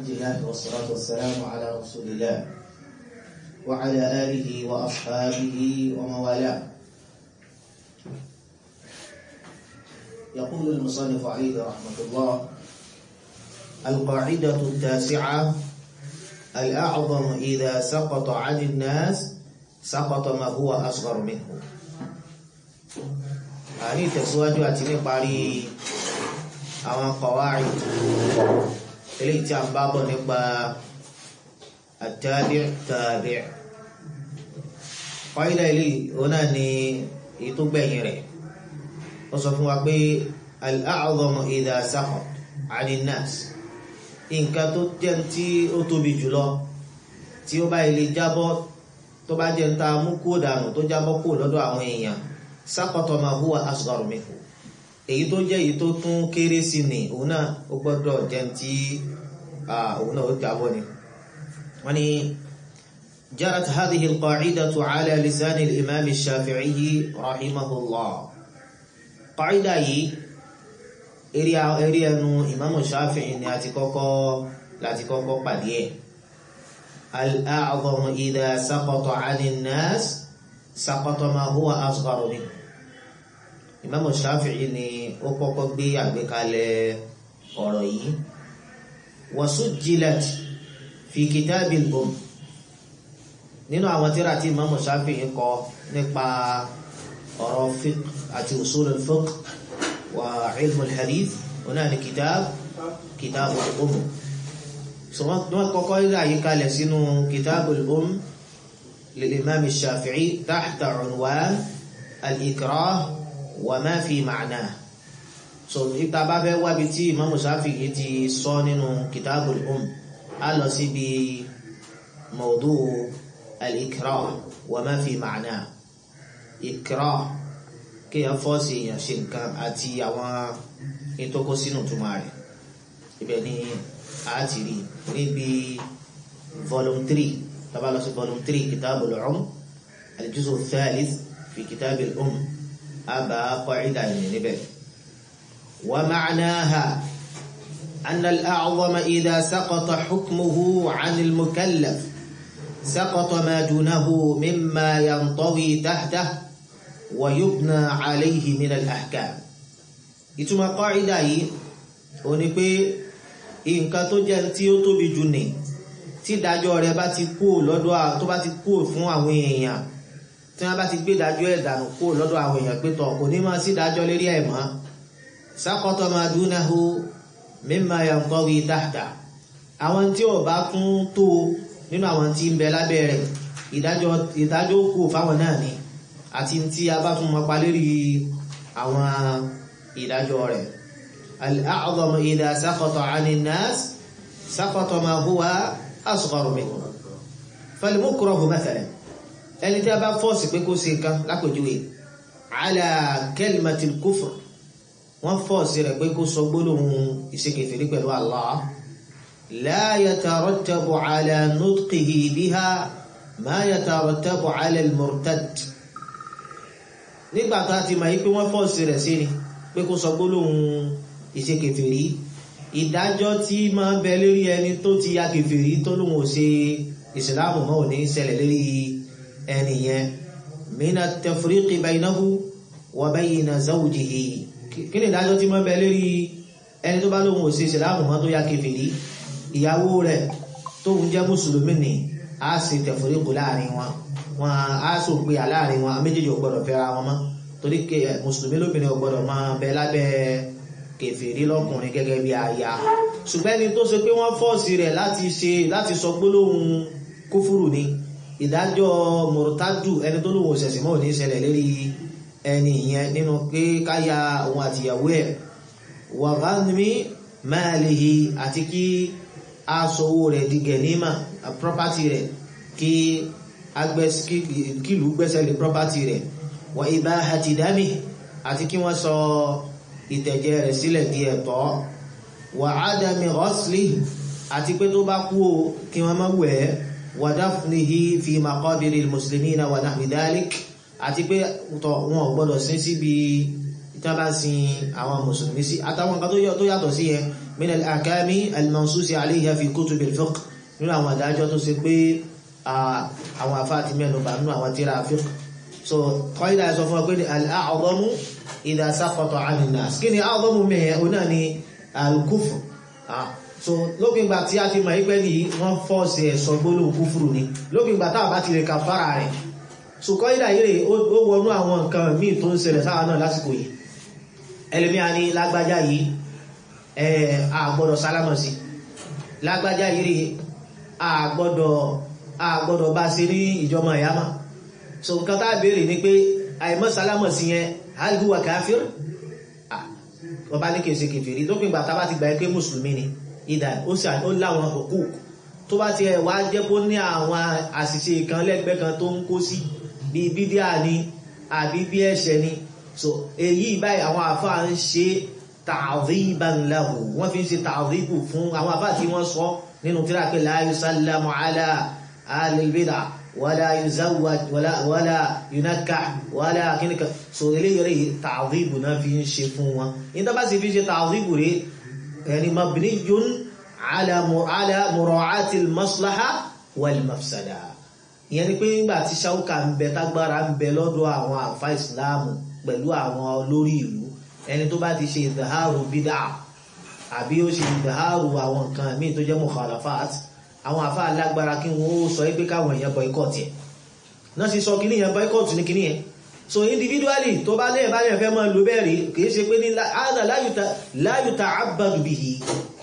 الحمد لله والصلاة والسلام على رسول الله وعلى آله وأصحابه ومن والاه يقول المصنف عليه رحمة الله القاعدة التاسعة الأعظم إذا سقط عن الناس سقط ما هو أصغر منه àní ìtẹ̀síwájú àti níparí àwọn kọ̀wárí eléyìí tí a ń bá bọ̀ nípa àtàbí' tàbí' kọ́ídà ilé òun náà ni èyí tó gbẹ̀yìn rẹ̀ ó sọ fún wa pé al-a'zamu idha saqat 'ani an-nas nǹkan tó jẹ́ tí ó tóbi jùlọ tí ó bá ilé jábọ́ tó bá jẹ́ ń ta mú kó dànù tó jábọ́ kó lọ́dọ̀ àwọn èèyàn saqata ma huwa asghar minhu èyí tó jẹ́ èyí tó tún kéré sí ni òun náà ó gbọ́dọ̀ jẹ́ tí òun náà ó jábọ́ ni wọ́n ni جرت هذه القاعدة على لسان الإمام الشافعي رحمه الله قاعدة eré eré ẹnu ìmáàmù Ṣáfi'í ni a ti kọ́kọ́ láti kọ́kọ́ pàdé ẹ̀ al-a'zamu idha saqata 'ani an-nas saqata ma huwa asgharu minhu ìmáàmù Ṣáfi'í ni ó kọ́kọ́ gbé àgbékalẹ̀ ọ̀rọ̀ yìí wa sujjilat fi kitabil umm nínú àwọn tírà tí ìmáàmù Ṣáfi'í kọ nípa ọ̀rọ̀ fiqh àti usul al-fiqh وعلم الحديث هنا كتاب كتاب الأم ثم قال يقال سنو كتاب الأم للإمام الشافعي تحت عنوان الإكراه وما في معناه so ìta bá fẹ́ wábi tí Imam Shafi'i ti sọ nínú Kitabul Umm a lọ síbi mawdu al-ikrah wa ma fi ma'na ikrah kéèyàn fọ́ọ̀sì èèyàn ṣe nǹkan àti àwọn ìtọ́kọ́ sínú túmọ̀ rẹ̀ ibẹ̀ ni a ti rí níbi volume three tàbá lọ sí volume three kitabul umm al-juz'u thalith fi kitabil umm àbá qa'ida yìí níbẹ̀. wa ma'naha anna al-a'zama idha saqata hukmuhu 'an al-mukallaf saqata ma dunahu mimma yantawi tahtahu wàyúbnà aléhì min al-ahkam ìtumọ̀ kọ́ìdà yìí o ní pé nǹkan tó jẹ́ tí ó tóbi jù ní tí ìdájọ́ rẹ̀ bá ti kú lọ́dọ̀ tó bá ti kú fún àwọn èèyàn tí wọ́n bá ti gbé ìdájọ́ ẹ̀dànù kú lọ́dọ̀ àwọn èèyàn pé tọ̀ kò ní máa sí ìdájọ́ lérí ẹ̀ mọ́ saqata ma dunahu mimma yantawi tahta àwọn tí ò bá tún tó nínú àwọn tí ń bẹ lábẹ́ rẹ̀ ìdájọ́ kú fáwọn náà ni àti tí a bá tún mọ́ pa lérí àwọn ìdájọ́ rẹ̀ al-a'zamu idha saqata 'ani an-nas saqata ma huwa asgharu minhu fal-mukrahu mathalan ẹni tí a bá fọ́ọ̀sì pé kó ṣe nǹkan lápèjúwe 'ala kalimati al-kufr wọ́n fọ́ọ̀sì rẹ̀ pé kó sọ gbólóhùn ìṣekèfèrí pẹ̀lú Allah la yatarattabu 'ala nutqihi biha ma yatarattabu 'ala al-murtad nígbà tá a ti mọ̀ yí pé wọ́n fọ́ọ̀sì rẹ̀ sí ni pé kó sọ gbólóhùn ìṣe kèfèrí ìdájọ́ tí máa ń bẹ lórí ẹni tó ti ya kèfèrí tó lóhùn ò ṣe ìsìláàmù mọ́ ò ní ṣẹlẹ̀ lórí ẹni yẹn mina tafriqi baynahu wa bayna zawjihi kí ni ìdájọ́ tí máa ń bẹ lórí ẹni tó bá lóhùn ò ṣe ìsìláàmù mọ́ tó ya kèfèrí ìyàwó rẹ̀ tóhun jẹ́ mùsùlùmí ni a ṣe tafriqu láàrin wọn wọn á sọ pé aláàrin wọn méjèèjì ò gbọdọ̀ fẹ́ra wọn mọ́ torí pé mùsùlùmí lóbìnrin ò gbọdọ̀ máa bẹ lábẹ́ kèfèrí lọ́kùnrin gẹ́gẹ́ bí aya ṣùgbọ́n ẹni tó ṣe pé wọ́n fọ́ọ̀sì rẹ̀ láti ṣe láti sọ gbólóhùn kúfúrù ni ìdájọ́ mọ̀rọ̀tájù ẹni tó lóhùn òṣẹ̀sìn mọ́ ò ní ṣẹlẹ̀ lérí ẹni ìyẹn nínú pé káyà òun àtìyàwó ẹ̀ wàhánmi máàlìhì àti kí aṣọ owó rẹ̀ di gẹ̀nímà property rẹ̀ kí kílù gbẹ́sẹ̀ lé property rẹ̀ wà ibahati dami àti kí wọ́n sọ ìtẹ̀jẹ̀ rẹ̀ sílẹ̀ di ẹ̀tọ́ wà ádámi ghasli àti pé tó bá kú o kí wọ́n má wẹ̀ wà dafnihi fi maqabiri muslimina wà nahwi dhalik àti pé tọ̀ wọn ò gbọ́dọ̀ sí síbi tí wọ́n bá sin àwọn mùsùlùmí sí àtàwọn nǹkan tó yàtọ̀ sí yẹn min al-ahkami al-mansusi alayha fi kutub al-fiqh nínú àwọn àdájọ́ tó ṣe pé àwọn afá ti mẹ́nu bà nínú àwọn tíra fiqh so kọ́ídà sọ fún wa pé al-a'zamu idha saqata 'ani an-nas kí ni a'zamu mẹ́yẹ o náà ni al-kufr so lópin ìgbà tí a ti mọ̀ ipẹ́ ní wọ́n fọ́ọ̀sì ẹ̀sọ gbólóhùn kúfùrù ni lópin ìgbà táà bá ti lè kàfàrà rẹ̀ so kọ́ídà yìí ó wọnú àwọn nǹkan míì tó ń ṣẹlẹ̀ sáà náà lásìkò yìí ẹlẹ́mìí a ní lágbájá yìí àgbọ́dọ̀ sálámọ̀ sí lágbájá yìí àgbọ́dọ̀ bá sí ní ìjọmọ̀ ìyámà so nǹkan tá béèrè ní pé àìmọ́ sálámọ̀ sí yẹn hal huwa káfíìr ọba ní kèsè kèfèrí tó pín gbà tá bá ti gbà pé mùsùlùmí ni ìdá ó sì ó láwọn òkú tó bá ti wá jẹ́ kó ní àwọn àṣìṣe kan lẹ́gbẹ́ kan tó ń kó sí bí bídíà ni àbí bí ẹ̀ṣẹ̀ ni so èyí báyìí àwọn àfáà ń ṣe ta'dhiban lahu wọ́n fi ń ṣe ta'dhibu fún àwọn àfáà tí wọ́n sọ nínú tíra pé la yusallamu ala ahlil bid'ah wala yuzawwaj wala wala yunakkah wala kíníkà so eléyìí rẹ̀ ta'dhibu náà fi ń ṣe fún wọn ní tó bá sì fi ṣe ta'dhibu rẹ̀ ẹni mabniyun ala ala mura'ati al-maslaha wal mafsada ìyẹn ni pé nígbà tí ṣáúkà ń bẹ tágbára ń bẹ lọ́dọ̀ àwọn àfá ìsìláàmù pẹ̀lú àwọn olórí ìlú ẹni tó bá ti ṣe ìdáhàrù bídà àbí ó ṣe ìdáhàrù àwọn nǹkan míì tó jẹ́ mukhalafat àwọn àfá alágbára kí wọ́n ó sọ pé káwọn èèyàn boycott ẹ̀ náà sì sọ kíní yẹn boycott ní kíní yẹn so individually tó bá lẹ́yìn bá lẹ́yìn fẹ́ máa lo bẹ́ẹ̀ rí kìí ṣe pé ní àádà la yuta'abbadu bihi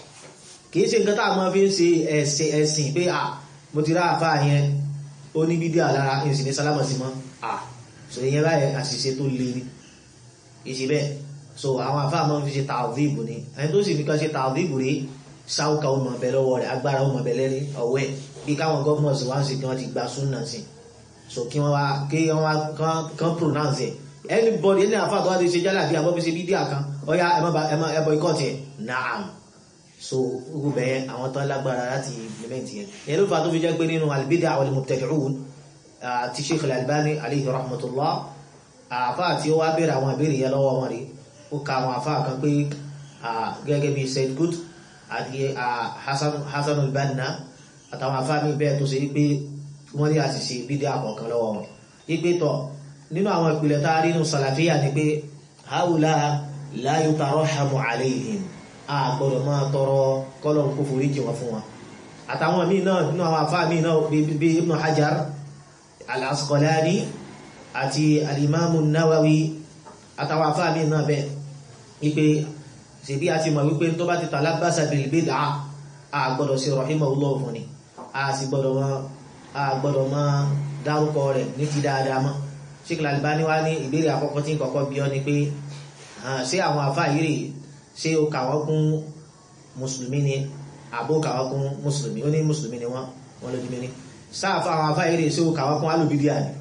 kìí ṣe nǹkan tá a máa fi ń ṣe ẹ̀sìn pé à mo ti rá àfá yẹn ó ní bídí àlára ìsìn ní sálámà sí mọ́ à so ìyẹn báyẹ̀ àṣìṣe tó lè ní ìṣe bẹ́ẹ̀ so àwọn àfáà mọ́ fi ṣe tààdìbò ní ẹni tó sì fi kan ṣe tààdìbò rí sáúkà ọmọ ọbẹ̀ lọ́wọ́ rẹ̀ agbára ọmọ ọbẹ̀ lẹ́rí ọwọ́ ẹ̀ bí káwọn gọ́ọ̀mọ̀sì wá ń sì kí wọ́n ti gba súnà sí so kí wọ́n wá kí wọ́n wá kán pronounce ẹ̀ anybody ẹni àfáà tó wá ti ṣe jálà bí abọ́ fi ṣe bídí àkan ọya ẹbọ ikọ́ tiẹ̀ naam so gbogbo bẹ̀yẹn àwọn tán lágbára láti implement yẹn yẹn ló fà tó fi jẹ́ pé nínú albid'a wal mubtadi'un ti Sheikh al-Albani alayhi rahmatullah àfá àti ó wá bèèrè àwọn ìbéèrè yẹn lọ́wọ́ wọn rí ó ka àwọn àfá kan pé gẹ́gẹ́ bí Said Qutb àti Hasan al-Banna àtàwọn àfá mi bẹ́ẹ̀ tó ṣe wípé wọ́n ní àṣìṣe bídíà kọ̀ọ̀kan lọ́wọ́ wọn wípé tọ̀ nínú àwọn ìpìlẹ̀ tá a rí nínú sàlàfíà ni pé haula la yutarahhamu alayhim a gbọ́dọ̀ máa tọrọ kọ́lọ̀ kó forí jì wọ́n fún wọn àtàwọn míì náà nínú àwọn àfáà míì náà bí Ibn Hajar al-Asqalani àti al-Imam an-Nawawi àtàwọn àfáà míì náà bẹ́ẹ̀ wípé ṣèbí a ti mọ̀ wípé tó bá ti talabasa bil bid'ah a gbọ́dọ̀ sí rahimahullah fún ni a sì gbọ́dọ̀ mọ́ a gbọ́dọ̀ mọ́ dárúkọ rẹ̀ ní ti dáadáa mọ́ Sheikh al-Albani wá ní ìbéèrè àkọ́kọ́ tí ń kọ́kọ́ bí ọ ni pé ṣé àwọn àfáà yìí rèé ṣé o kà wọ́n kún mùsùlùmí ni àbó kà wọ́n kún mùsùlùmí ó ní mùsùlùmí ni wọ́n wọ́n lójú mẹ́rin sáàfà àwọn afá eré ṣé o kà wọ́n kún alùbídíà ni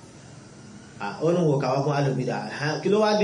ó ní wò kà wọ́n kún alùbídíà kí ló wá dé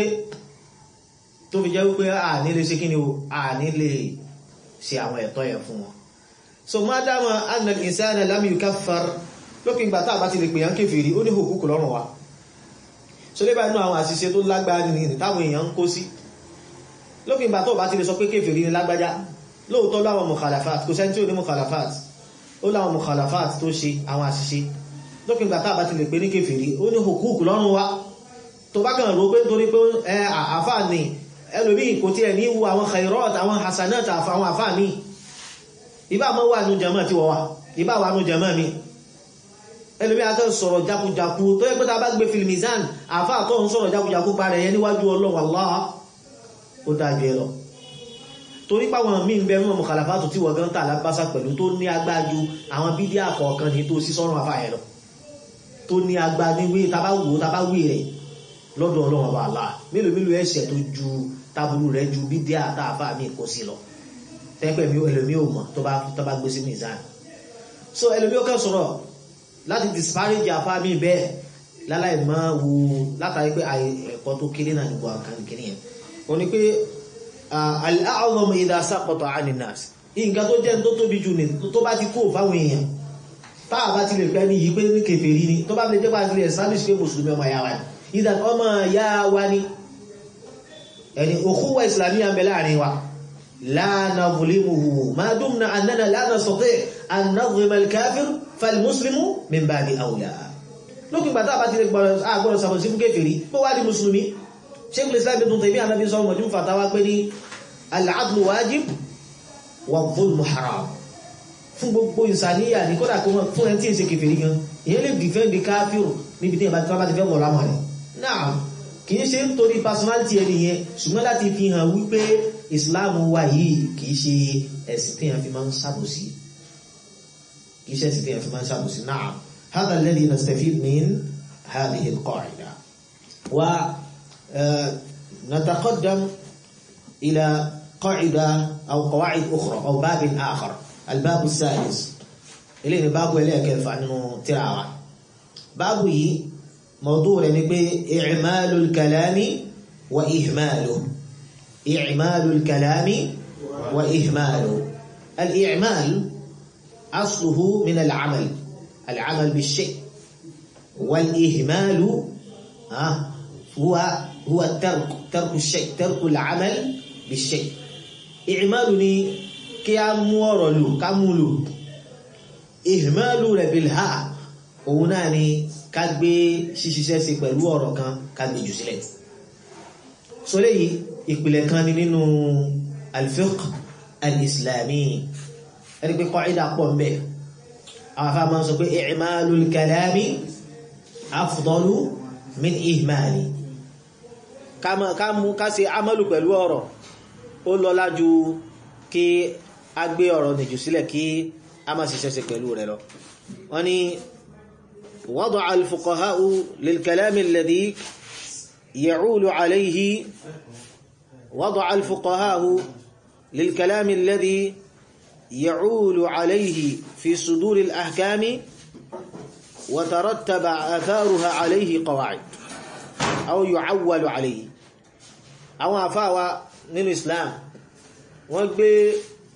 tó fi jẹ́ wípé a ní lè ṣe kí ni o a ní lè ṣe àwọn ẹ̀tọ́ yẹn fún wọn so má dáma anna al-insana lam yukaffar lópin ìgbà tá a bá ti lè pè yàn kéfèrí ó ní hùkúkù lọ́rùn wa so lébà inú àwọn àṣìṣe tó lágbára nìyí táwọn èèyàn ń kó sí lópin ìgbà tó bá ti lè sọ pé kéfèrí ní lágbájá lóòótọ́ láwọn mukhalafat kò sẹ́ni tí ò ní mukhalafat ó láwọn mukhalafat tó ṣe àwọn àṣìṣe lópin ìgbà tá bá ti lè pè ní kéfèrí ó ní hukuk lọ́rùn wa tó bá kàn rò pé nítorí pé ẹ àfà ní ẹlòmíì kò tí ẹ̀ ní wu àwọn khairat àwọn hasanat àwọn àfà ní ìbá mọ́ wà ní jama tí wọ́n wà ìbá wà ní jama mi ẹlòmíì a kàn sọ̀rọ̀ jakujaku tó yẹ pé ta bá gbé filimizan àfà tó ń sọ̀rọ̀ jakujaku parẹ̀ yẹn níwájú Ọlọ́run Allah ó dájú ẹ lọ torí páwọn míì ń bẹ mọ́ mọ̀kàlàfàtò tí wọ́n gan tà lábásá pẹ̀lú tó ní agbájú àwọn bídí àkọ̀ọ̀kan ní tó sí sọ́run àfà ẹ̀ lọ tó ní agbá níwé tabáwò tabáwé rẹ̀ lọ́dọ̀ ọlọ́run ọba àlá mélòó mélòó ẹ̀ṣẹ̀ tó ju taburú rẹ̀ ju bídí àtàfà míì kó sí lọ tẹ́pẹ́ mi ẹlòmí ò mọ̀ tó bá gbé sí mizan so ẹlòmí ó kàn sọ̀rọ̀ láti disparage àfà míì bẹ́ẹ̀ láláì máa wo látàrí pé ẹ̀kọ́ tó kéré náà nígbà kan kéré yẹn ó ní pé al-a'zamu idha saqata 'ani an-nas nǹkan tó jẹ́ tó tóbi jù ní tó bá ti kó fáwọn èèyàn táà bá ti lè pẹ́ ní yìí pé ní kèfèrí ni tó bá fi lè jẹ́ pàtàkì establish pé mùsùlùmí ọmọ ya wa ni ìdàn ọmọ ya wa ni ẹni ukhuwa islamiyya ń bẹ láàrin wa لا نظلمه ما دمنا أننا لا نستطيع أن نظلم الكافر فالمسلم من باب أولى lókè gbàtà bá ti lè gbọ́rọ̀ sàbọ̀ sí fún kéfèrí bó wá di musulmi sheikh islam ibn Taymiyyah Ànábì sọ mọ̀jú fatawa pé ní al-adlu wajib wa dhulmu haram fún gbogbo ìsàníyà ní kódà kó fún ẹni tí ń ṣe kéfèrí gan èyí lè dìfẹ́ndì káfíò níbi tí ìbá ti fẹ́ wọ̀ lámọ̀ rẹ̀ náà kìí ṣe nítorí personality ẹni yẹn ṣùgbọ́n láti fi hàn wípé islam wa yìí kìí ṣe ẹ̀sìn tí a fi máa ń ṣàbòsí kìí ṣe ẹ̀sìn tí a fi máa ń ṣàbòsí náà هذا الذي نستفيد من هذه القاعدة ونتقدم إلى قاعدة أو قواعد أخرى أو باب آخر الباب السادس إليه باب إليه كيف أنه تراوى باب موضوع يعني إعمال الكلام وإهماله إعمال الكلام وإهماله الإعمال أصله من العمل العمل بالشيء والإهمال آه هو هو الترك ترك الشيء ترك العمل بالشيء إعمالني كأمورلو كمولو إهمال بالها هناني كاgbé ṣíṣiṣẹ́ sí pẹ̀lú ọ̀rọ̀ kan kàgbé jù sílẹ̀ so léyìí ìpìlẹ̀ kan ni nínú al-fiqh al-islami ẹni pé qaida pọ̀ mbẹ̀ àwọn afá máa ń sọ pé i'malul kalami afdalu min ihmali ká mú ká ṣe amalu pẹ̀lú ọ̀rọ̀ ó lọ́lá ju kí a gbé ọ̀rọ̀ nìjù sílẹ̀ kí a má ṣiṣẹ́ sí pẹ̀lú rẹ̀ lọ wọ́n ni وضع الفقهاء للكلام الذي يعول عليه وضع الفقهاء للكلام الذي يعول عليه في صدور الأحكام وترتب آثارها عليه قواعد أو يعول عليه أو أفاوى من الإسلام وقبي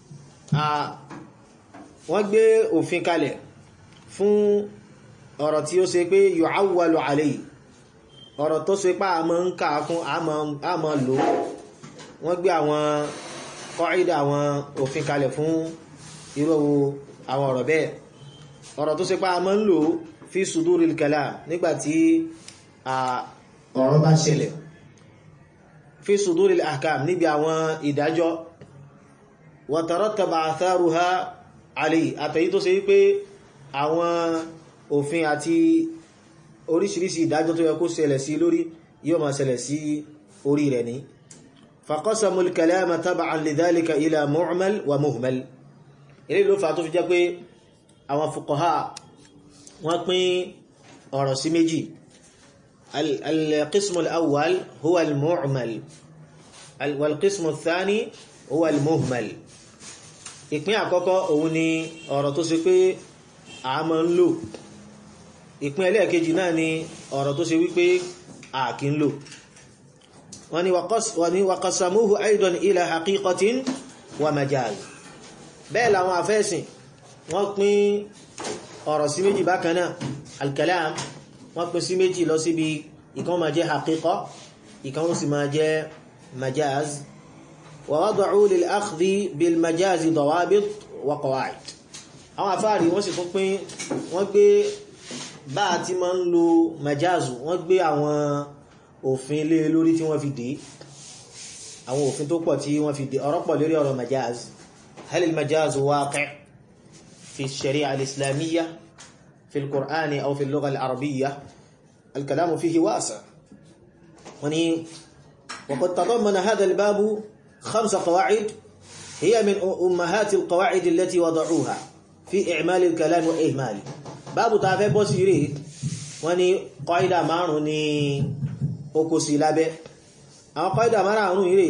وقبي òfin kalẹ̀ fún ọ̀rọ̀ tí ó ṣe pé yu'awwalu alayhi ọ̀rọ̀ tó ṣe pá àmọ́ ń ká fún àmọ́ lò wọ́n gbé àwọn kọ́ìdà àwọn òfin kalẹ̀ fún irú àwọn ọ̀rọ̀ bẹ́ẹ̀ ọ̀rọ̀ tó ṣe pá àmọ́ ń lò fi suduril kalam nígbàtí ọ̀rọ̀ bá ṣẹlẹ̀ fi suduril ahkam níbi àwọn ìdájọ́ wa tarattaba atharuha alayhi àtẹ̀yí tó ṣe wípé àwọn òfin àti oríṣiríṣi ìdájọ́ tó yẹ kó ṣẹlẹ̀ sí lórí yóò máa ṣẹlẹ̀ sí orí rẹ̀ ní faqasamu al-kalama tab'an lidhalika ila mu'mal wa muhmal ilé ló fà tó fi jẹ́ pé àwọn fuqaha wọ́n pín ọ̀rọ̀ sí méjì al-qismu al-awwal huwa al-mu'mal wal-qismu ath-thani huwa al-muhmal ìpín àkọ́kọ́ òun ni ọ̀rọ̀ tó ṣe pé a máa ń lò ìpín ẹlẹ́ẹ̀kejì náà ni ọ̀rọ̀ tó ṣe wípé àkí ń lò wọ́n ni waqasamuhu aidan ila haqiqatin wa majaz bẹ́ẹ̀ làwọn afẹ́sìn wọ́n pín ọ̀rọ̀ sí méjì bákan náà al-kalam wọ́n pín sí méjì lọ síbi ìkan máa jẹ́ haqiqa ìkan ó sì máa jẹ́ majaz wa wada'u lil akhdhi bil majazi dawabit wa qawaid àwọn afáàrí wọ́n sì tún pín wọ́n gbé bá a ti máa ń lo majazu wọ́n gbé àwọn òfin lé lórí tí wọ́n fi dé àwọn òfin tó pọ̀ tí wọ́n fi dé ọ̀rọ̀ pọ̀ lórí ọ̀rọ̀ majaz hal al-majaz waqi' fi ash-shari'a al-islamiyya fi al-qur'ani aw fi al-lugha al-arabiyya al-kalamu fihi wasi' wani وقد تضمن هذا الباب خمس قواعد هي من أمهات القواعد التي وضعوها في إعمال الكلام وإهماله báàbù ta fẹ́ bọ́ sí rí wọ́n ní kọ́ìdà márùn-ún ní oko sí lábẹ́ àwọn kọ́ìdà márùn-ún rí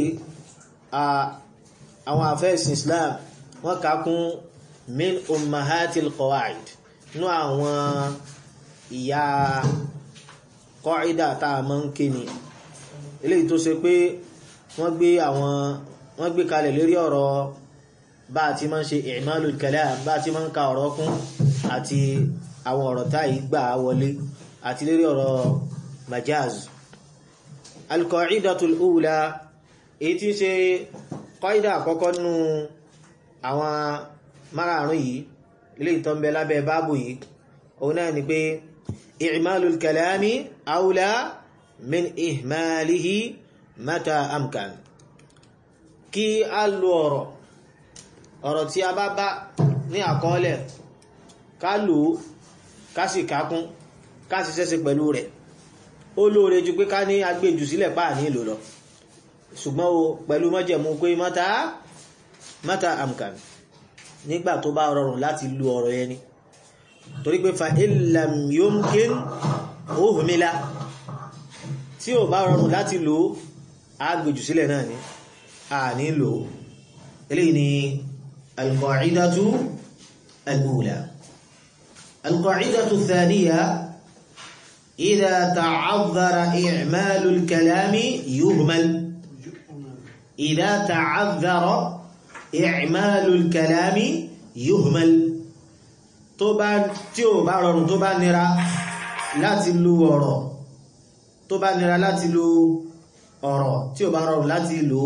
àwọn àfẹ́sìn Islam wọ́n ká kún min ummahatil qawaid ní àwọn ìyá kọ́ìdà tá a mọ́ ń ké ni eléyìí tó ṣe pé wọ́n gbé àwọn wọ́n gbé kalẹ̀ lórí ọ̀rọ̀ bá a ti máa ń ṣe i'malul kalam bá a ti máa ń ka ọ̀rọ̀ kún àti àwọn ọ̀rọ̀ táyì gbà wọlé àti lérí ọ̀rọ̀ majaz al-qa'idatul ula èyí tí ń ṣe kọ́ídà àkọ́kọ́ nínú àwọn márààrún yìí ilé ìtọ́ ń bẹ lábẹ́ báàbù yìí òun náà ni pé i'malul kalami awla min ihmalihi mata amkan kí a lo ọ̀rọ̀ ọ̀rọ̀ tí a bá bá ní àkọọ́lẹ̀ ká lò ó ká sì kákún ká sì ṣẹ́ṣe pẹ̀lú rẹ̀ ó lóore ju pé ká ní agbèjù sílẹ̀ páà ní ìlò lọ ṣùgbọ́n o pẹ̀lú mọ́jẹ̀mú pé mata mata amkan nígbà tó bá rọrùn láti lu ọ̀rọ̀ ẹni torí pé fa illam yumkin uhmila tí ò bá rọrùn láti lò agbèjù sílẹ̀ náà ni a ní lò eléyìí ni alqa'idatu al-ula alqa'idatu ath-thaniya idha ta'azzara i'malu al-kalami yuhmal idha ta'azzara i'malu al-kalami yuhmal tó bá tí ò bá rọrùn tó bá nira láti lu ọ̀rọ̀ tó bá nira láti lu ọ̀rọ̀ tí ò bá rọrùn láti lò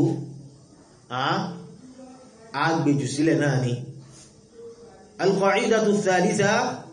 á gbèjù sílẹ̀ náà ni al-qa'idatu ath-thalitha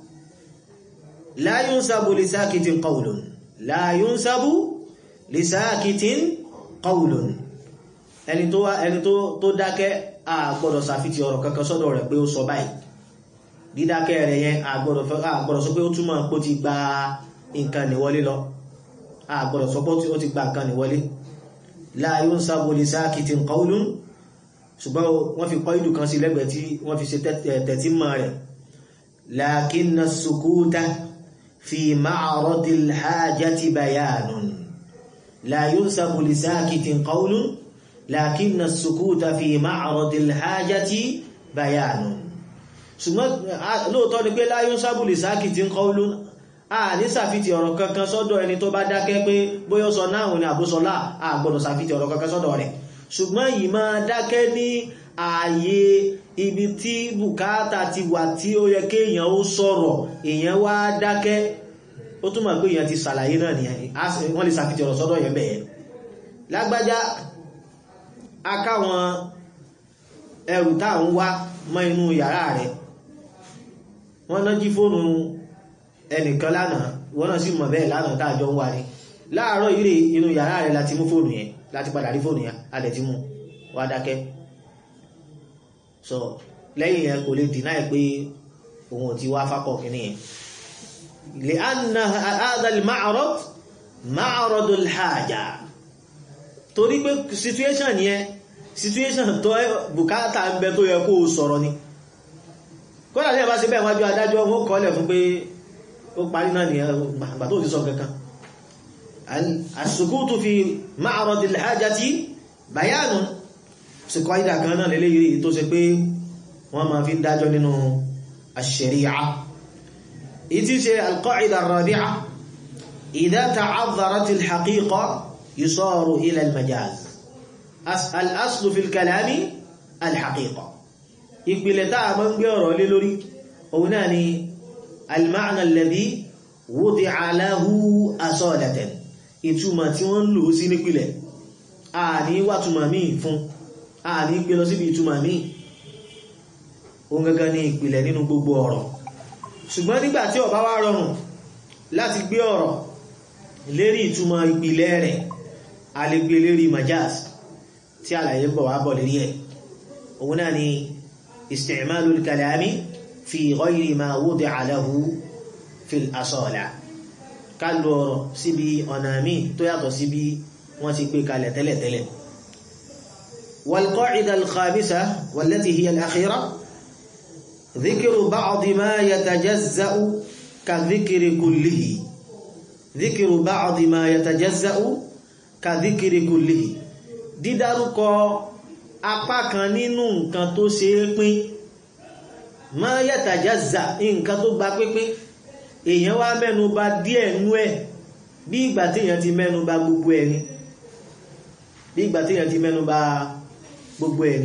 la yunsabu li sakitin qawlun la yunsabu li sakitin qawlun ẹni tó wá ẹni tó dákẹ́ a gbọ́dọ̀ sàfitì ọ̀rọ̀ kankan sọ́dọ̀ rẹ̀ pé ó sọ báyìí dídákẹ́ rẹ̀ yẹn a gbọ́dọ̀ sọ pé ó túmọ̀ pé ó ti gba nǹkan níwọlé lọ a gbọ́dọ̀ sọ pé ó ti gba nǹkan níwọlé la yunsabu li sakitin qawlun ṣùgbọ́n wọ́n fi kọ́ ìdù kan sí lẹ́gbẹ̀ẹ́ tí wọ́n fi ṣe tẹ̀tí mọ́ rẹ̀ lakinna sukuta fi ma'radil hajati bayanun la yunsabu li sakitin qawlun lakinna sukuta fi ma'radil hajati bayanun ṣùgbọ́n lóòtọ́ ni pé la yunsabu li sakitin qawlun a ní sàfitì ọ̀rọ̀ kankan sọ́dọ̀ ẹni tó bá dákẹ́ pé bóyá sọ náà ní àbúsọlá a gbọ́dọ̀ sàfitì ọ̀rọ̀ kankan sọ́dọ̀ rẹ̀ ṣùgbọ́n yìí máa dákẹ́ ní ààyè ibi tí bùkátà ti wà tí ó yẹ kéèyàn ó sọ̀rọ̀ èèyàn wá dákẹ́ ó túmọ̀ pé èèyàn ti ṣàlàyé náà ni wọ́n lè sàfitì ọ̀rọ̀ sọ́dọ̀ yẹn bẹ̀ẹ́ lágbájá akáwọn ẹrù táà ń wá mọ́ inú yàrá rẹ̀ wọ́n náà jí fóònù ẹnìkan lánàá wọ́n náà sì mọ̀ bẹ́ẹ̀ lánàá tààjọ ń wá ní láàárọ̀ ìrè inú yàrá rẹ̀ láti mú fóònù yẹn láti padà rí fóònù yẹn adẹ̀ ti mú wá dákẹ́ so lẹ́yìn yẹn kò lè dìná ẹ̀ pé òun ò ti wá fákọ̀ kìíní yẹn lè anna hadal ma'arad ma'aradul haja torí pé situation yẹn situation tó bùkátà ń bẹ tó yẹ kó sọ̀rọ̀ ni kódà ní ẹ̀bá sí bẹ́ẹ̀ wájú adájọ́ wọ́n kọ́lẹ̀ fún pé ó parí náà ni àgbà tó ti sọ kankan as-sukutu fi ma'radil hajati bayanun síkọ́ ìdà kan náà lélé yìí tó ṣe pé wọ́n ma fi dájọ́ nínú ash-shari'a ìtí ṣe al-qa'ida ar-rabi'a idha ta'adharatil haqiqa yusaru ila al-majaz al-aslu fil kalami al-haqiqa ìpìlẹ̀ táà mọ́ ń gbé ọ̀rọ̀ lé lórí òun náà ni al-ma'na alladhi wudi'a lahu asalatan ìtumọ̀ tí wọ́n lò sí nípìlẹ̀ a ní wàtúmọ̀ míì fún a ní gbé lọ síbi ìtumọ̀ míì òun gangan ní ìpìlẹ̀ nínú gbogbo ọ̀rọ̀ ṣùgbọ́n nígbà tí ó bá wá rọrùn láti gbé ọ̀rọ̀ lérí ìtumọ̀ ìpìlẹ̀ rẹ̀ a lè gbé lérí majaz tí àlàyé ń bọ̀ wá bọ̀ lérí ẹ̀ òun náà ni isti'malul kalami fi ghayri ma wudi'a lahu fil asala ká lo ọ̀rọ̀ síbi ọ̀nà míì tó yàtọ̀ síbi wọ́n ti gbé kalẹ̀ tẹ́lẹ̀tẹ́lẹ̀ والقاعدة الخامسة والتي هي الأخيرة ذكر بعض ما يتجزأ كذكر كله ذكر بعض ما يتجزأ كذكر كله dídárúkọ apá kan nínú nǹkan tó ṣe é pín ma yatajazza nǹkan tó gba pínpín èèyàn wá mẹ́nu bà díẹ̀ nú ẹ̀ bí ìgbà tí èèyàn ti mẹ́nu bà gbogbo ẹni bí ìgbà tí èèyàn ti mẹ́nu bà gbogbo ẹni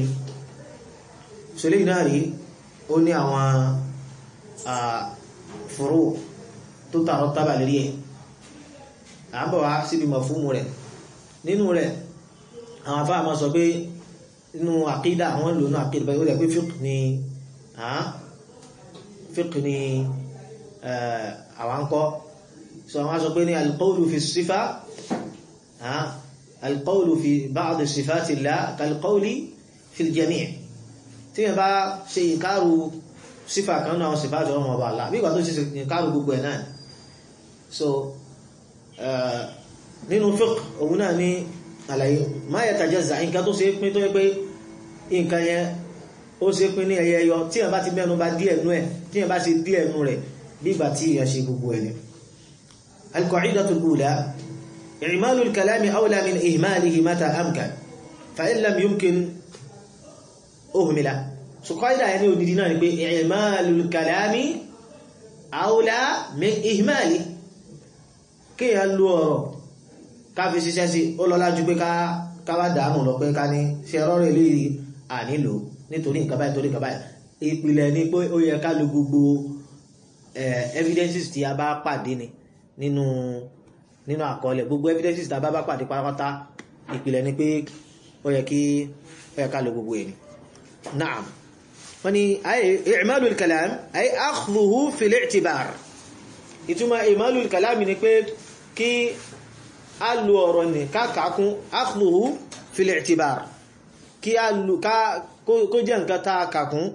ṣẹlẹ̀ náà rí ó ní àwọn fòrò tó tààrọ tábà lérí ẹ̀ à ń bọ̀ wá síbi mọ̀ fún mu rẹ̀ nínú rẹ̀ àwọn afá máa sọ pé inú àkídà àwọn lò ní àkídà báyìí ó rẹ̀ pé fiqh ni fiqh ni àwọn kọ́ so àwọn sọ pé ní alqawlu fi sífà alqawlu fi ba'd sifatillah kalqawli fi al-jami' tí yẹn bá ṣe ìkárù sífà kan náà sífàtì ọmọ ọba àlá bí ìgbà tó ṣe ìkárù gbogbo ẹ̀ náà so nínú fiqh òun náà ní àlàyé ma yatajazza nǹkan tó ṣe pín tó yẹ pé nǹkan yẹn ó ṣe pín ní ẹyẹ ẹyọ tí yẹn bá ti mẹ́nu bá díẹ̀ nú ẹ̀ tí yẹn bá ṣe díẹ̀ nú rẹ̀ bí ìgbà tí yẹn ṣe gbogbo ẹ̀ ni القاعدة الأولى إعمال الكلام أولى من إهماله متى أمكن فإن لم يمكن أهمل so قاعدة يعني ودينا نقول إعمال الكلام أولى من إهماله kí ẹ lu ọ̀rọ̀ ká fi ṣiṣẹ́ sí ó lọ́lá ju pé ká wá dàámù lọ pé ká ní ṣe rọ́rọ̀ ilé ànílò nítorí nǹkan báyìí torí nǹkan báyìí ìpìlẹ̀ ni pé ó yẹ ká lo gbogbo evidences tí a bá pàdé ni nínú nínú àkọọ́lẹ̀ gbogbo evidences tí a bá bá pàdé pátápátá ìpìlẹ̀ ni pé ó yẹ kí ó yẹ ká lo gbogbo ẹ̀ ni naam wọ́n ni i'malul kalam ay akhdhuhu fil i'tibar ìtumọ̀ i'malul kalam ni pé kí a lo ọ̀rọ̀ ní kákàkún akhdhuhu fil i'tibar kí a lo kó jẹ́ nǹkan tá kàkún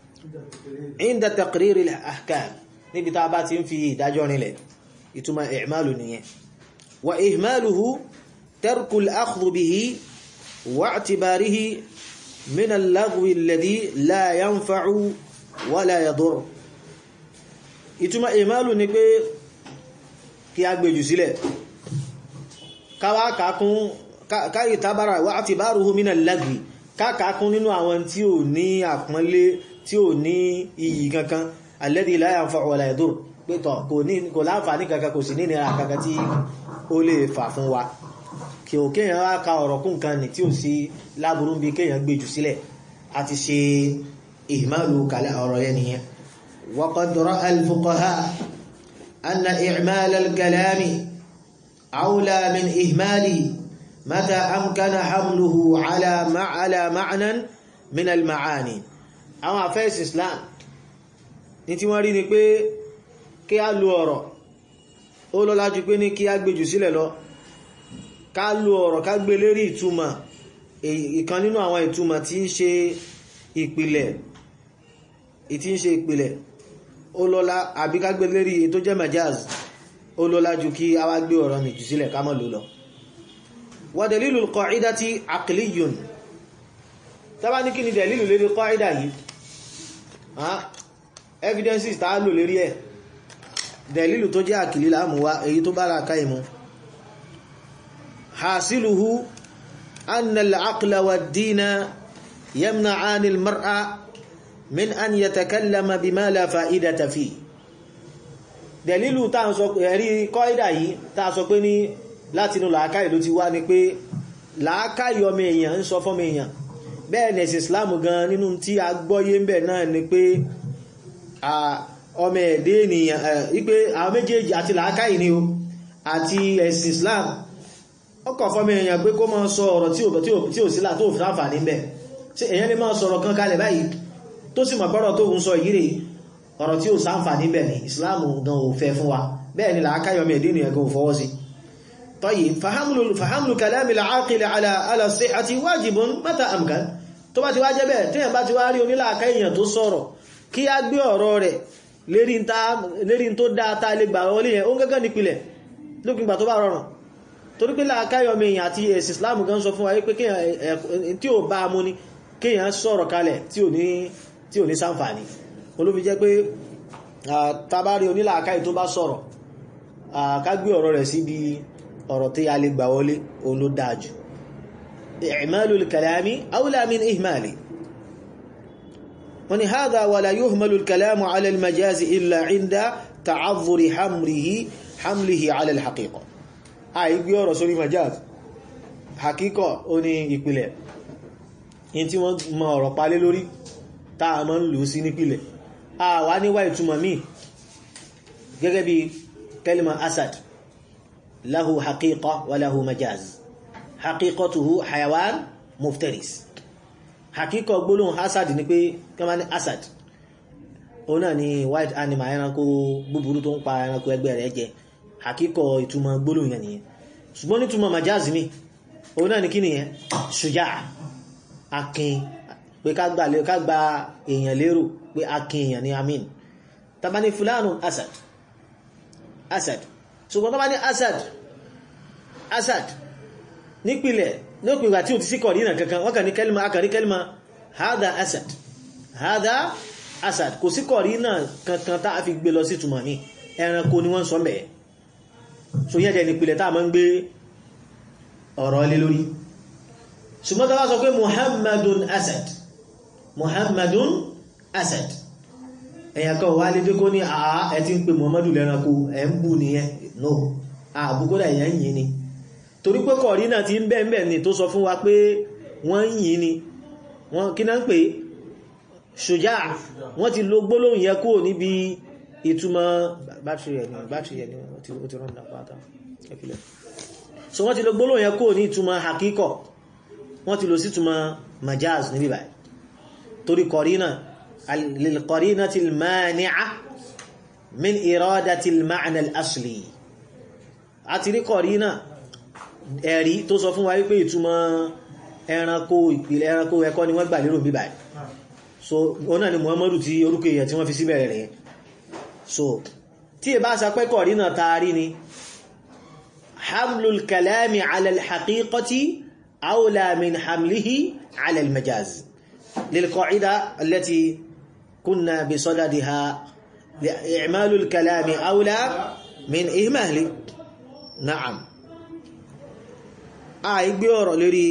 inda taqriril ahkam níbi tá bá ti ń fi ìdájọ́ rinlẹ̀ ìtumọ̀ i'malu nìyẹn wa ihmaluhu tarkul akhdhu bihi wa i'tibarihi min al-laghwi alladhi la yanfa'u wa la yadur ìtumọ̀ ihmalu ni pé kí a gbèjù sílẹ̀ káwá kàkún káyì tábára wa i'tibaruhu min al-laghwi kákàkún nínú àwọn tí ò ní àpọ́nlé tí ò ní iyì kankan alladhi la yanfa'u wa la yadur pẹ́tọ̀ kò ní kò láǹfààní kankan kò sí ní ìnira kankan tí ó lè fà fún wa kí o kéèyàn wá ka ọ̀rọ̀ kún kan ní tí ó sí láburú bí kéèyàn gbé jù sílẹ̀ àti ṣe ihmalu kalẹ̀ ọ̀rọ̀ yẹn nìyẹn wa qad ra'a al-fuqaha anna i'mal al-kalami awla min ihmali mata amkana hamluhu ala ma'ala ma'nan min al-ma'ani àwọn afẹ́sì Islam ní tí wọ́n rí ni pé kí a lo ọ̀rọ̀ ó lọ́lá jù pé ní kí a gbé jù sílẹ̀ lọ ká lo ọ̀rọ̀ ká gbé lérí ìtumọ̀ ìkan nínú àwọn ìtumọ̀ tí ń ṣe ìpìlẹ̀ ìtí ń ṣe ìpìlẹ̀ ó lọ́lá àbí ká gbé lérí tó jẹ́ majaz ó lọ́lá jù kí a wá gbé ọ̀rọ̀ ní jù sílẹ̀ ká má lò lọ wa dalilul qa'idati aqliyun tábà ní kí ni dalilu lérí qa'ida yìí evidences tá a lò lérí ẹ̀ dẹ̀lílù tó jẹ́ àkìlì láàmúwá èyí tó bára ká ìmú hasiluhu annal aqla wa dina yamna'ani al-mar'a min an yatakallama bima la fa'idata fi dẹ̀lílù tá ń sọ ẹ̀rí kọ́ìdà yìí tá sọ pé ní látinú làákàí ló ti wá ní pé làákàí ọmọ èèyàn ń sọ fọ́mọ èèyàn bẹ́ẹ̀ nẹ̀sì islam gan nínú tí a gbọ́yé ń bẹ̀ náà ni pé ọmọ ẹ̀dẹ́ ènìyàn wípé àwọn méjèèjì àti làákàí ni o àti ẹ̀sìn Islam ọkọ̀ fọ́mọ èèyàn pé kó máa sọ ọ̀rọ̀ tí ò sílá tó fi àǹfààní ń bẹ̀ ṣé èèyàn lè máa sọ̀rọ̀ kan kalẹ̀ báyìí tó sì mọ̀gbọ́rọ̀ tó ń sọ yìí rè ọ̀rọ̀ tí ò sáǹfààní bẹ̀ ni Islam gan ò fẹ́ fún wa bẹ́ẹ̀ ni làákàí ọmọ ẹ̀dẹ́ ènìyàn gan ò fọwọ́ sí طيب فحمل فحمل كلام العاقل على على الصحة واجب متى أمكن tó bá ti wá jẹ́ bẹ́ẹ̀ téèyàn bá ti wá rí onílàákàí èèyàn tó sọ̀rọ̀ kí á gbé ọ̀rọ̀ rẹ̀ lérí tó dáa tá lè gbà wọlé yẹn ó gẹ́gẹ́ nípìlẹ̀ lókùn ìgbà tó bá rọrùn torí pé láàkáyọmọ èèyàn àti ẹ̀sìn Islam gan sọ fún wa pé tí ó bá mú ní kéèyàn sọ̀rọ̀ kalẹ̀ tí ò ní sáǹfàní olófi jẹ́ pé tabari onílàákáyì tó bá sọ̀rọ̀ ká gbé ọ̀rọ̀ rẹ̀ síbi ọ̀rọ̀ tí a lè gbà wọlé òun ló dáa jù i'malul kalami awla min ihmali ولهذا ولا يهمل الكلام على المجاز إلا عند تعذر حمله حمله على الحقيقة أي بيورا سوري مجاز حقيقة أني ìpìlẹ̀ in tí wọ́n mọ ọ̀rọ̀ palé lórí táà mọ́ ń lò sí nípìlẹ̀ a wá níwá ìtumọ̀ míì gẹ́gẹ́ bí kalima asad lahu haqiqa wa lahu majaz haqiqatuhu hayawan muftaris hakíkọ gbólóhùn asad ni pé kí wọ́n ní asad òun náà ni white animal ẹranko búburú tó ń pa ẹranko ẹgbẹ́ rẹ̀ jẹ hakíkọ ìtumọ̀ gbólóhùn yẹn nìyẹn ṣùgbọ́n nítumọ̀ majaz mi òun náà ni kí nìyẹn ṣùjá akin pé ká gba ká gba èèyàn lérò pé akin èèyàn ni amin tàbá ní fulanu asad asad ṣùgbọ́n tàbá ní asad asad nípìlẹ̀ lópin ìgbà tí ó ti sí kọ̀rínà kankan wọ́n kàn ní kẹ́lìmà akàrí kẹ́lìmà hada asad hada asad kò sí kọ̀rínà kankan tá a fi gbé lọ sí túmọ̀ ní ẹranko ni wọ́n sọ mẹ́ so yẹ́ jẹ́ nípìlẹ̀ tá a máa ń gbé ọ̀rọ̀ lé lórí ṣùgbọ́n tá a bá sọ pé muhammadun asad muhammadun asad ẹ̀yàn kan wà lé dé kó ní àá ẹ ti ń pe muhammadu lẹ́ranko ẹ̀ ń bù nìyẹn no àbúkọ́dà èèyàn yìí ni torí pé kọ̀rí náà ti ń bẹ́ẹ̀ bẹ́ẹ̀ ni tó sọ fún wa pé wọ́n ń yìn ni wọ́n kí náà ń pè ṣòjá wọ́n ti lo gbólóhùn yẹ kúrò níbi ìtumọ̀ bátìrì ẹ̀ ni bátìrì ẹ̀ ni ó ti rán dàpátá ẹ̀fìlẹ̀ so wọ́n ti lo gbólóhùn yẹ kúrò ní ìtumọ̀ hakíkọ̀ wọ́n ti lo sí ìtumọ̀ majaz níbí báyìí torí kọ̀rí náà lilkọ̀rí náà ti mani'a min iradati al-ma'na al-asli àti rí kọ̀rí náà ẹ̀rí tó sọ fún wa wípé ìtumọ̀ ẹranko ìpìlẹ̀ ẹranko ẹ̀kọ́ ni wọ́n gbà lérò bí báyìí so wọ́n náà ni Muhammadu tí orúkọ èèyàn tí wọ́n fi síbẹ̀rẹ̀ rẹ̀ so tí ẹ bá sapẹ́kọ̀ rí náà taari ni hamlul kalami ala al-haqiqati awla min hamlihi ala al-majaz lilqa'ida allati kunna bi sadadiha i'malul kalami awla min ihmali na'am àìgbé ọ̀rọ̀ lérí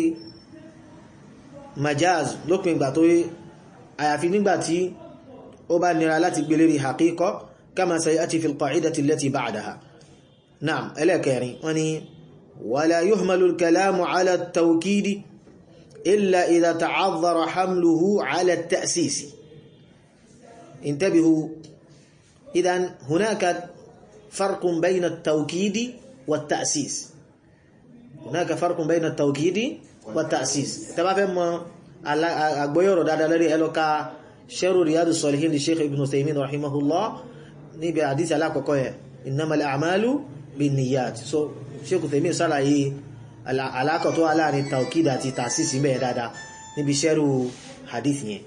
majaz lópin ìgbà tó àyàfi nígbàtí ó bá nira láti gbé lérí haqiqa kama sayati fil qa'idati allati ba'daha na'am ẹlẹ́kẹrin wọ́n ni wala yuhmalu al-kalamu ala at-tawkidi illa idha ta'adhara hamluhu ala at-ta'sis intabihu idan hunaka farqun bayna at-tawkidi wat-ta'sis هناك فرق بين التوكيد والتأسيس تبا فهم أغبيور دادا لري ألوكا شر رياض الصالحين للشيخ ابن تيمين رحمه الله نبي حديث على كوكوية إنما الأعمال بالنيات so شيخ تيمين صلى الله علاقة تو على التوكيد àti تأسيس بيه دادا níbi ṣẹ́rù hadith yẹn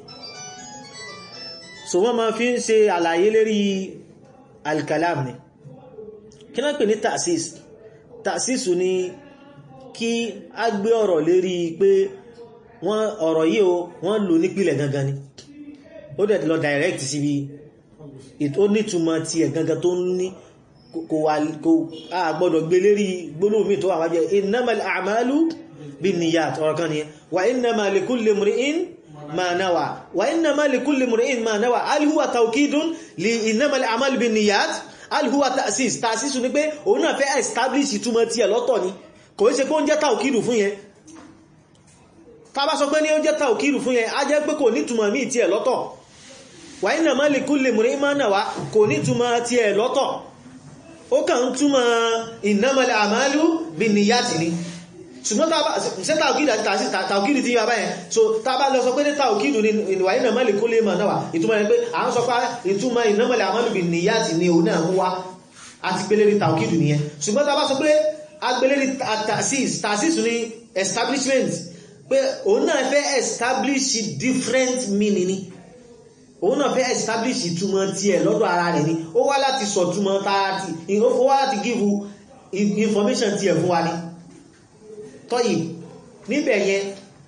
so wọ́n ma fi ń ṣe àlàyé lérí alkalam ni kí náà pè ní ta'sis ta'sis ni kí a gbé ọ̀rọ̀ lérí pé wọ́n ọ̀rọ̀ yìí o wọ́n lò nípìlẹ̀ gangan ni ó dẹ̀ lọ direct síbi ó nítumọ̀ tí ẹ̀ gangan tó ní kò wà kò a gbọ́dọ̀ gbé lérí gbólóhùn mi tó wà wájẹ́ innamal a'malu binniyat ọ̀rọ̀ kan nìyẹn wa innama likulli mri'in ma nawa wa innama likulli mri'in ma nawa hal huwa tawkidun li innamal a'malu binniyat hal huwa ta'sis ta'sis ni pé òun náà fẹ́ establish ìtumọ̀ tí ẹ̀ lọ́tọ̀ ni kò ṣe pé ó ń jẹ́ tàòkìrù fún yẹn ká bá sọ pé ní ó ń jẹ́ tàòkìrù fún yẹn a jẹ́ pé kò nítumọ̀ míì tí ẹ̀ lọ́tọ̀ wà ní nàmá lè kú lè múrí ìmánà wá kò nítumọ̀ tí ẹ̀ lọ́tọ̀ ó kàn ń túmọ̀ ìnámọ̀lẹ̀ àmàlú bí níyàtì ni ṣùgbọ́n ṣe tàòkìrì àti tàòkìrì tí yà báyẹn so tá bá lọ sọ pé ní tàòkìrì ni ìwà ní nàmá lè kú lè mọ̀ náà wá ìtumọ̀ yẹn pé à ń sọ pé ìtumọ̀ ìnámọ̀lẹ̀ àmàlú bí níyàtì ni òun náà mú wá àti pélé ní tàòkìrì nìyẹn ṣùgbọ́n tá bá sọ pé agbélérí taxis taxis ní establishment pé òun náà fẹ́ establish different meaning ni òun náà fẹ́ establish ìtumọ̀ tí ẹ̀ lọ́dọ̀ ara rẹ̀ ni ó wá láti sọ túmọ̀ tààrà tí ó wá láti give information tí ẹ̀ fún wa ní tọ́yì níbẹ̀ yẹn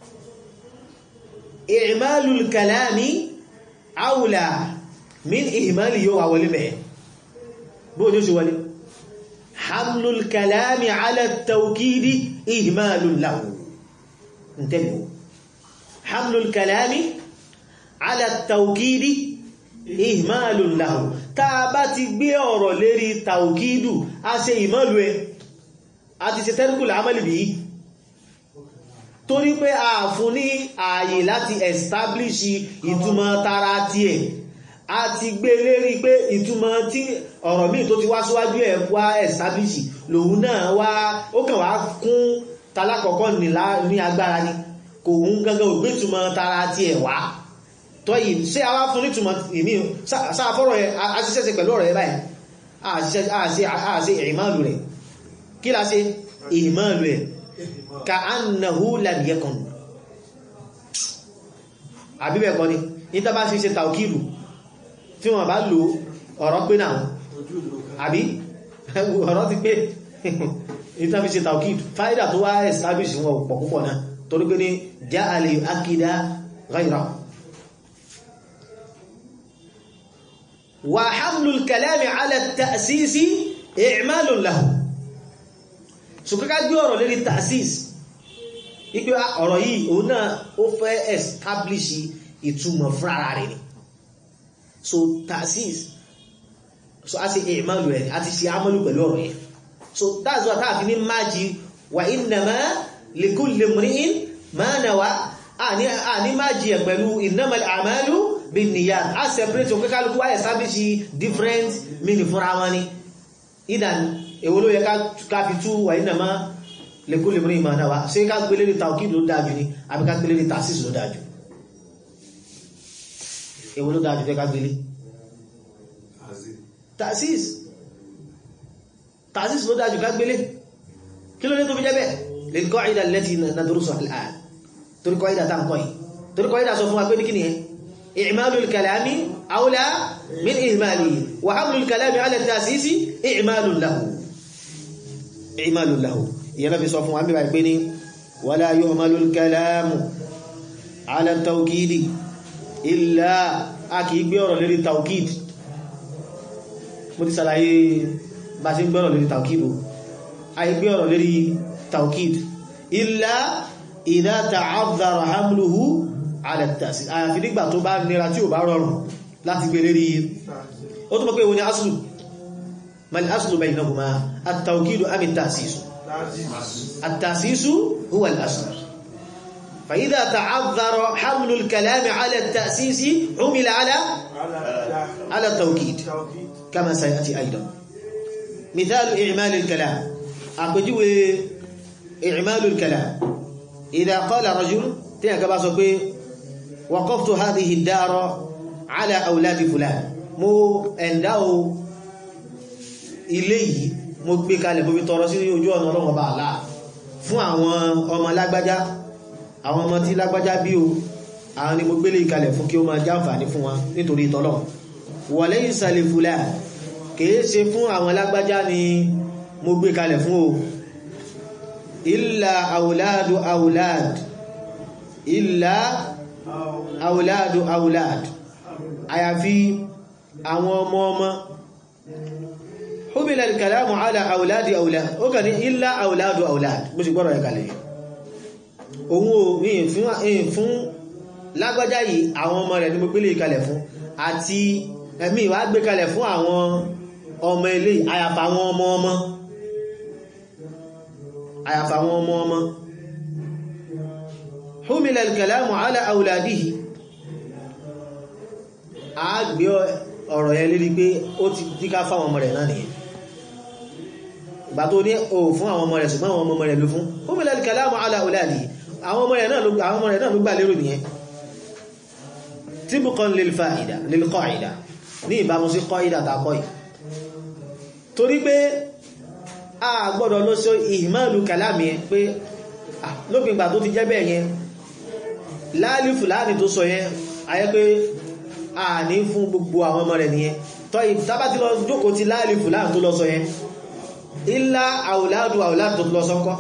i'malul kalami awla min ihmali yóò wà wọlé mẹ́ bóò ní ó ṣe wọlé حمل الكلام على التوكيد إهمال له انتبهوا حمل الكلام على التوكيد إهمال له تابت بيور لري توكيد أسي إهمال àti ṣe tẹ́rìkù l'amali bí torí pé a fún ní ààyè láti establish ìtumọ̀ tara tí ẹ̀ a ti gbé lérí pé ìtumọ̀ tí ọ̀rọ̀ míì tó ti wá síwájú ẹ̀ wá establish lòun náà wá ó kàn wá kún talákọ̀ọ́kọ́ ní agbára ni kò ń gangan ògbé túmọ̀ tara ti ẹ̀ wá tọ́yì ṣé a wá fún ní túmọ̀ ìmí sáfọ́rọ̀ ẹ̀ aṣiṣẹ́ṣe pẹ̀lú ọ̀rọ̀ ẹ̀ báyìí àṣe ìmáàlù rẹ̀ kí la ṣe ìmáàlù ẹ̀ ka annahu lam yakun àbíbẹ̀ kọ́ ni ní tàbá sí ṣe tàùkìlù tí wọ́n bá lò ọ̀rọ̀ pé náà àbí ọ̀rọ̀ ti pé ní tàbí ṣe tàùkìlù fáídà tó wá establish wọn pọ̀ púpọ̀ náà torí pé ní já alè akídá ghayra wa hamlul kalami ala ta'sisi i'malun lahu ṣùkọ́ká gbé ọ̀rọ̀ lérí ta'sis ipé ọ̀rọ̀ yìí òun náà ó fẹ́ establish ìtumọ̀ fúnra rẹ̀ ni so ta'sis so a ṣe ìmáàlù rẹ̀ a ti ṣe àmọ́lù pẹ̀lú ọ̀rọ̀ yẹn so that's what a fi ní máàjì wa innama likulli imri'in ma nawa a ní máàjì ẹ̀ pẹ̀lú innamal a'malu binniyat a separate òun kíkálukú a establish different meaning fúnra wọn ni ìdàn èwo ló yẹ ká fi tú wa innama likulli imri'in ma nawa ṣe ká gbélé ní tawkid ló dájú ni àbí ká gbélé ní ta'sis ló dájú èwo ló dájú fẹ́ ká gbélé ta'sis ta'sis ló dájú ká gbélé kí ló ní tó fi jẹ́ bẹ́ẹ̀ lè kọ́ ìdá lẹ́tí nadrusu al'an torí kọ́ ìdá tá ń kọ́ yìí torí kọ́ ìdá sọ fún wa pé ní kí ni ẹ i'malul kalami awla min ihmalihi wa hamlul kalami ala ta'sisi i'malun lahu i'malun lahu ìyẹn náà fi sọ fún wa bíbá ìpé ní wala yuhmalul kalamu ala tawkidi illa a kìí gbé ọ̀rọ̀ lérí tawkid mo ti sàlàyé bá ṣe gbé ọ̀rọ̀ lérí tawkid o a yí gbé ọ̀rọ̀ lérí tawkid illa idha ta'adhara hamluhu ala at-ta'sis àyàfi nígbà tó bá nira tí ò bá rọrùn láti gbé lérí ó tó mọ́ pé ìwò ni aslu mal aslu baynahuma at-tawkid am at-ta'sis التأسيس هو الأصل فإذا تعذر حمل الكلام على التأسيس عمل على على التوكيد كما سيأتي أيضا مثال إعمال الكلام أقجو إعمال الكلام إذا قال رجل تيك باسوكي وقفت هذه الدار على أولاد فلان مو انداو إليه mo gbé kalẹ̀ bóbi tọrọ sí ojú ọ̀nà ọlọ́run ọba àlá fún àwọn ọmọ lágbájá àwọn ọmọ tí lágbájá bí o àwọn ni mo gbélé ìkalẹ̀ fún kí ó máa jáǹfààní fún wọn nítorí ìtọ́lọ̀ wọ̀lẹ́ ìsàlẹ̀ fúlà kìí ṣe fún àwọn lágbájá ni mo gbé kalẹ̀ fún o ìlà àwùláàdù àwùláàd ìlà àwùláàdù àwùláàd àyàfi àwọn ọmọ ọmọ حمل الكلام على أولاد أولاد ó kàn ní إلا أولاد أولاد bó ṣe gbọ́rọ̀ ẹ̀kàlẹ̀ òun ò ní fún lágbájá yìí àwọn ọmọ rẹ̀ ní mo gbélé ìkalẹ̀ fún àti ẹ̀mí wá gbé kalẹ̀ fún àwọn ọmọ ilé àyàfà àwọn ọmọ ọmọ àyàfà àwọn ọmọ ọmọ حمل الكلام على أولاده a gbé ọ̀rọ̀ yẹn lérí pé ó ti díká fáwọn ọmọ rẹ̀ náà nìyẹn ìgbà tó ní o fún àwọn ọmọ rẹ̀ ṣùgbọ́n àwọn ọmọ rẹ̀ ló fún ó mẹ́lẹ̀ kàlámù ala auladi àwọn ọmọ rẹ̀ náà ló gbà lérò nìyẹn tibqan lil fa'ida lil qa'ida ní ìbámu sí qa'ida tàkọ́ yìí torí pé a gbọ́dọ̀ lọ sí ìhìmáàlù kàlámù yẹn pé lópin ìgbà tó ti jẹ́ bẹ́ẹ̀ yẹn láàlìfù láàní tó sọ yẹn ayẹ́ pé a ní fún gbogbo àwọn ọmọ rẹ̀ nìyẹn tọ́ ìtàbá ti lọ jókòó ti láàlìfù láàrín tó lọ sọ yẹn ilá àwòládù àwòládù tó lọ sọ́kọ́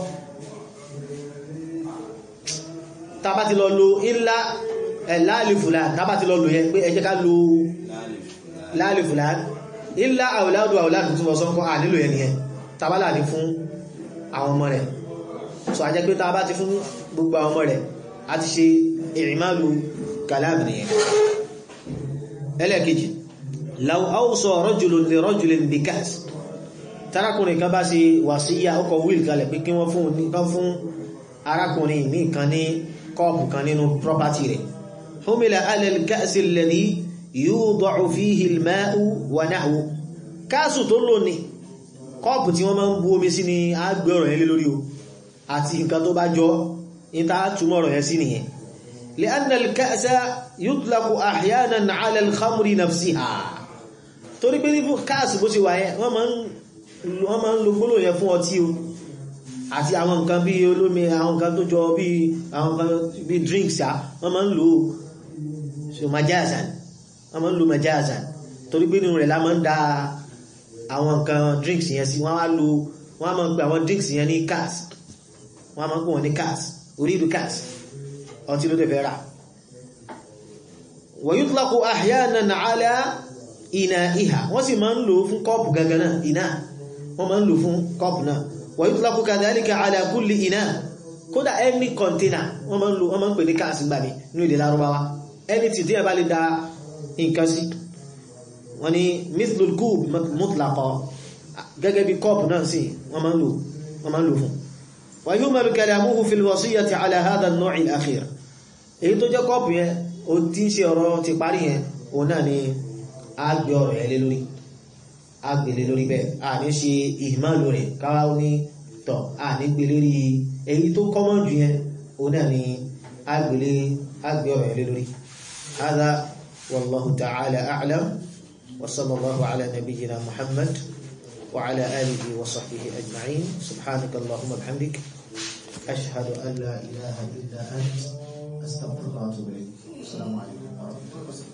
tàbá ti lọ lo ilá láàlìfù láàrín tàbá ti lọ lo yẹn pé ẹ jẹ́ ká lo láàlìfù láàrín ilá àwòládù àwòládù tó lọ sọ́kọ́ à nílò yẹn nìyẹn tàbá láàrín fún àwọn ọmọ rẹ̀ so a jẹ́ pé tàbá ti fún gbogbo àwọn ọmọ rẹ̀ a ti ṣe ìrìnmáàlù kàláàmì nìyẹn ẹlẹ́ẹ̀kejì law awsa rajulun li rajulin bikas tarakùnrin kan bá ṣe wàsíyà ọkọ̀ wíl kalẹ̀ pé kí wọ́n fún nǹkan fún arákùnrin ní nǹkan ní kọ́ọ̀pù kan nínú property rẹ̀ humila ala al-ka'si alladhi yuda'u fihi al-ma'u wa nahwu káàsù tó lò ní kọ́ọ̀pù tí wọ́n máa ń bu omi sí ni a gbé ọ̀rọ̀ yẹn lé lórí o àti nǹkan tó bá jọ ìta túnmọ̀rọ̀ yẹn sí nìyẹn لأن الكأس يطلق أحيانا على الخمر نفسها torí pé ní káàsì bó ṣe wà yẹn wọ́n máa ń lo gbólò yẹn fún ọtí o àti àwọn nǹkan bí olómi àwọn nǹkan tó jọ bí àwọn nǹkan bí drinks à wọ́n máa ń lo so majazan wọ́n máa ń lo majazan torí pé nínú rẹ̀ la máa ń da àwọn nǹkan drinks yẹn sí wọ́n á lo wọ́n á máa ń pè àwọn drinks yẹn ní cars wọ́n á máa ń pè wọ́n ní cars orílù cars ọtí ló tẹ̀fẹ́ rà wa yutlaqu ahyanan ala ina'iha wọ́n sì máa ń lò fún kọ́ọ̀pù gangan náà iná wọ́n máa ń lò fún kọ́ọ̀pù náà wa yutlaqu kadhalika ala kulli ina kódà any container wọ́n máa ń lò wọ́n máa ń pè ní káàsì gbà mí ní èdè lárúbáwá ẹni tí díẹ̀ bá lè da nǹkan sí wọ́n ní mithlul kub mutlaqa gẹ́gẹ́ bí kọ́ọ̀pù náà sí wọ́n máa ń lò wọ́n máa ń lò fún wa yuhmalu kalamuhu fil wasiyyati ala hadha an-naw' al-akhir èyí tó jẹ́ kọ́ọ̀pù yẹn ó ti ń ṣe ọ̀rọ̀ ti parí yẹn òun náà ni a gbé ọ̀rọ̀ yẹn lé lórí a gbé lé lórí bẹ́ẹ̀ a ní ṣe ìhìmáàlú rẹ̀ káwá ní tọ̀ a ní gbé lórí èyí tó kọ́mọ̀ jù yẹn òun náà ni a gbé lé a gbé ọ̀rọ̀ yẹn lé lórí hadha wallahu ta'ala a'lam wa sallallahu ala nabiyyina muhammad wa ala alihi wa sahbihi ajma'in subhanaka allahumma bihamdik ashhadu an la ilaha illa ant astaghfiruka wa atubu ilayk assalamu alaikum wa rahmatullahi wa barakatuh